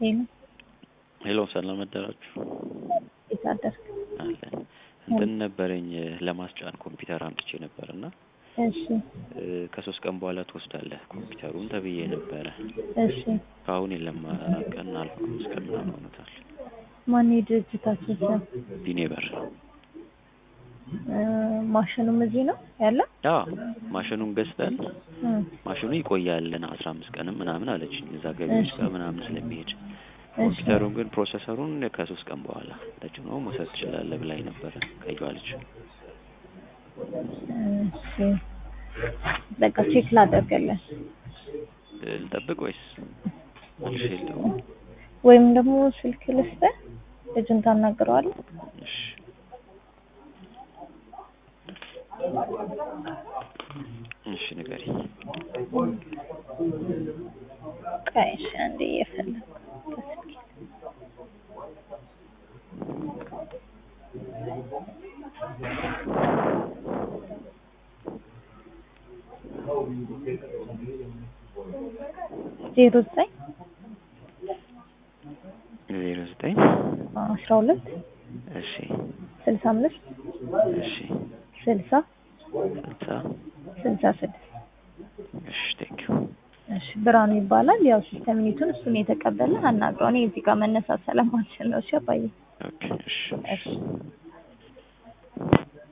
ሄሎ ሄሎ ሰላም አደራችሁ። እንዴት አደርክ? አለን እንትን ነበረኝ ለማስጫን ኮምፒውተር አምጥቼ ነበር እና እሺ እ ከሶስት ቀን በኋላ ትወስዳለህ ኮምፒውተሩን ተብዬ ነበረ። እሺ እስካሁን የለም አራት ቀን አልፎ አምስት ቀን ምናምን ሆኖታል። ማን የድርጅታችን ስም? ቢኔበር እ ማሽኑም እዚህ ነው ያለው? ያ ማሽኑን ገዝተን እ ማሽኑ ይቆያልን አስራ አምስት ቀንም ምናምን አለችኝ እዛ ገቢዎች እሺ። ጋር ምናምን ስለሚሄድ እሺ ኮምፒውተሩን ግን ፕሮሰሰሩን ከሶስት ቀን በኋላ ተጭኖ መውሰድ ትችላለህ ብላኝ ነበረ ቀይዋ ልጅ። እሺ በቃ ቼክ ላደርግልን እ ልጠብቅ ወይስ መልሼ ልደውል? ወይም ደግሞ ስልክ ልስጥህ ልጁን ታናግረዋለህ? እሺ እሺ ንገሪኝ። ቆይ እሺ አንዴ እየፈለኩ ከስልኬ ዜሮ ዘጠኝ ዜሮ ዘጠኝ አስራ ሁለት እሺ ስልሳ አምስት እሺ ስልሳ ስልሳ ስልሳ ስድስት እሺ ቴንኪዩ እሺ ብርሃኑ ይባላል። ያው ሲስተም ኒቱን እሱን የተቀበለ አናግረው። እኔ እዚህ ጋር መነሳት ስለማልችል ነው። እሺ አባዬ ኦኬ እሺ እሺ